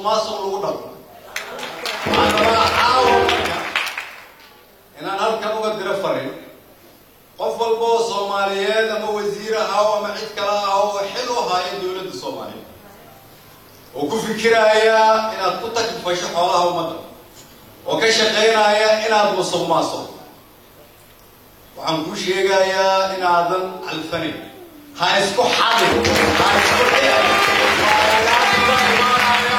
maasuq lagu dhaqo waxaan rabaa caawa marka inaan halkan uga diro farin qof walba oo soomaaliyeed ama wasiir ahaw ama cid kale ah oo xil u haayo dowladda soomaaliyeed oo ku fikiraya inaad ku taklifasho xoolaha ummadda oo ka shaqaynaya inaad musuq maasuq waxaan kuu sheegayaa inaadan calfanin ha isku xadin ha isku xidin waa lagaa imaanaya